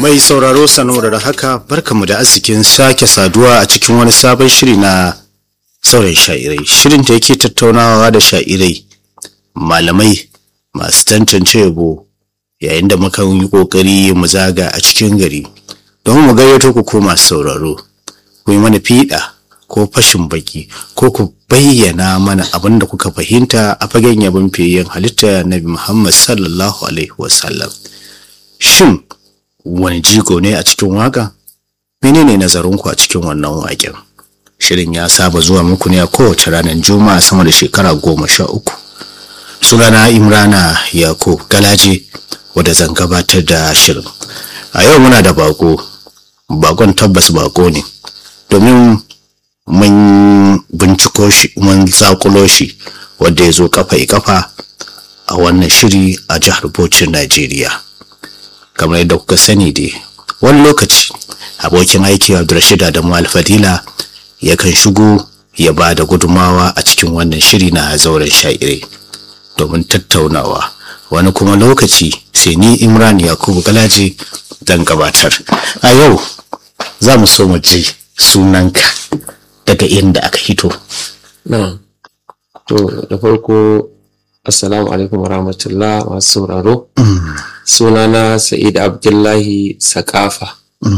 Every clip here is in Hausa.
Mai sauraro sanuwar da haka barkamu da arzikin sake saduwa a cikin wani sabon shiri na sauran sha'irai. Shirin da yake tattaunawa da sha'irai malamai masu tantance yabo yayin da muka yi kokari mu zaga a cikin gari don mu gayyato ku ko masu sauraro ku yi mana fiɗa ko fashin baki ko ku bayyana mana abin da kuka fahimta a fagen yabon fiyayyen halitta nabi Muhammad sallallahu alaihi wasallam. Shin wani jigo ne a cikin waka? Menene nazarinku a cikin wannan waƙen? Shirin ya saba zuwa muku ne a kowace ranar Juma'a sama da shekara goma sha uku. Sunana Imrana Yakub Galaje wadda zan gabatar da shirin. A yau muna da bako, bakon tabbas bako ne, domin mun binciko shi mun zakulo shi wadda ya zo kafa kafa a wannan shiri a jihar Bauchi, Najeriya. kamar yadda kuka sani dai wani lokaci abokin aiki Abdulrashid Adamu Alfadila yakan shigo ya ba da gudumawa a cikin wannan shiri na zauren sha'irai domin tattaunawa wani kuma lokaci sai ni Imran Yakubu Galaje zan gabatar a yau za mu so mu ji sunanka daga inda aka hito Na'am. To da farko Assalamu alaikum wa rahmatullah masu sauraro. Sunana Sa'id Abdullahi Sakafa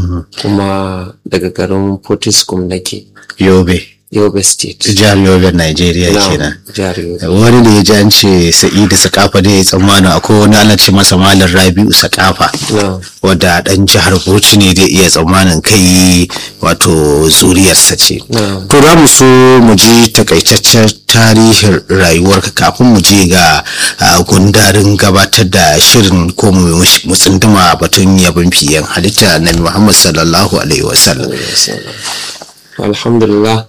kuma daga garin Fortiskum nake Yobe Yobe State. jihar Yobe Najeriya Na'am, kenan Jihar Yobe. wani da ya ji an ce sa'idu sakafa da ya tsammanin akwai wani ana ce masa malam rabi'u sakafa Na'am. wadda dan jihar bauchi ne da iya tsammanin kai wato zuriyarsa ce Na'am. to za mu so mu ji takaitaccen tarihin rayuwarka kafin mu je ga ah, gundarin gabatar da shirin ko mu mu tsunduma batun yabon fiyen halitta na muhammad sallallahu alaihi wasallam Alhamdulillah.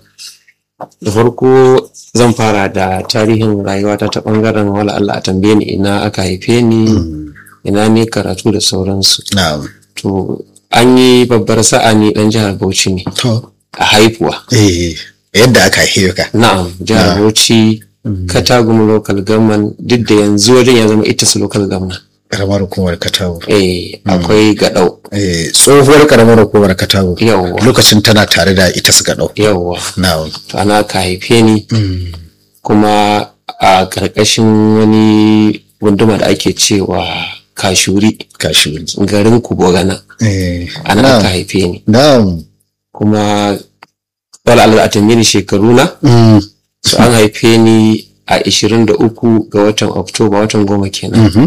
Da farko zan fara da tarihin rayuwata ta bangaren wala Allah a tambaye ni ina aka haife ni, ina ne karatu da sauransu. na'am To an yi babbar sa'a ni dan jihar Bauchi ne to a haifuwa. eh yadda aka haife ka Na'am, jihar Bauchi, Katagum local government duk da yanzu wajen ya zama ita su local government. karamar hukumar katago Eh, akwai gadau. Eh, tsohuwar karamar hukumar katago Yawwa, lokacin tana tare da ita suka ɗau yawwa. na'am To ana ka haife ni kuma a ƙarƙashin wani gunduma da ake cewa Kashuri, kashi garin Kubogana. eh Ana na'am aka haife ni. na'am Kuma wala Allah a tambaye ni shekaru na. Mm, So an haife ni a 23 ga watan Oktoba watan goma kenan. mhm.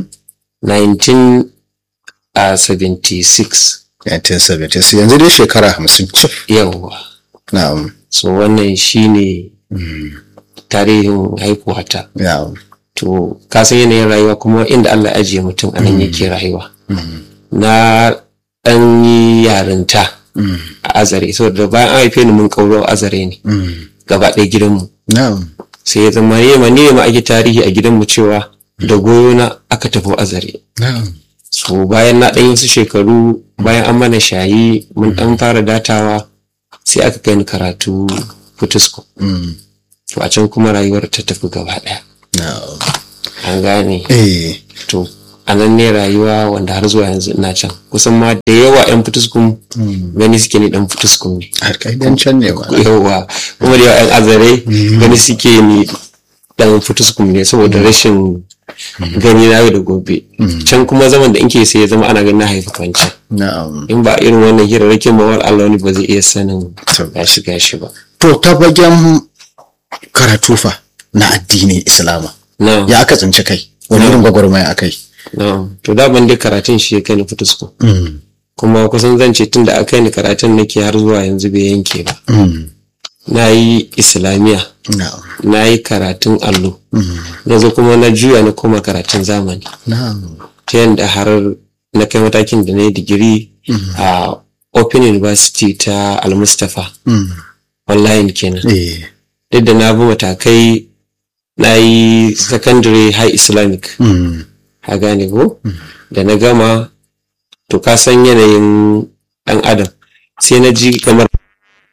1976 1970 yanzu dai shekara hamsin cif yawwa na'am so wannan shine Mm, tarihin haihuwata na'am to ka san yanayin rayuwa kuma inda Allah ya ajiye mutum a nan yake rayuwa Mm, na ɗan yi yarinta mm, a azare saboda bayan an haife ni mun kauro a azare ne mm. gaba ɗaya gidanmu na'am sai ya zama ne ma ne ma ake tarihi a gidanmu cewa da goyo na aka tafi azare na'am so bayan na ɗan yi wasu shekaru bayan an mana shayi mun ɗan fara datawa sai aka kai ni karatu fitusko Mm, to a can kuma rayuwar ta tafi gaba ɗaya na'am an gane eh to a nan ne rayuwa wanda har zuwa yanzu ina can kusan ma da yawa yan fituskun mm. gani suke ni dan fituskun ne har kai dan can ne ba yawa kuma da yawa yan azare gani suke ni dan fituskun ne saboda rashin gani na yau da gobe can kuma zaman da inke sai ya zama ana ganin na haifi kwanci na'am in ba irin wannan hirarrakin mawar Allah wani ba zai iya sanin To. gashi gashi ba to ta bagen karatu fa na addinin islama na ya aka tsinci kai wani irin gwagwarmaya akai na to da ban dai karatun shi ya kai ni fituskun Mm, kuma kusan zan ce tun da aka yi ni karatun nake har zuwa yanzu bai yanke ba mm, na yi islamiyya na'am na yi karatun allo mm, yanzu kuma na juya na koma karatun zamani na'am ta yadda har na kai matakin da na yi digiri a open university ta almustafa mm, online kenan eh duk da na bi matakai na yi secondary high islamic mm, a gane ko da na gama to ka san yanayin dan adam sai na ji kamar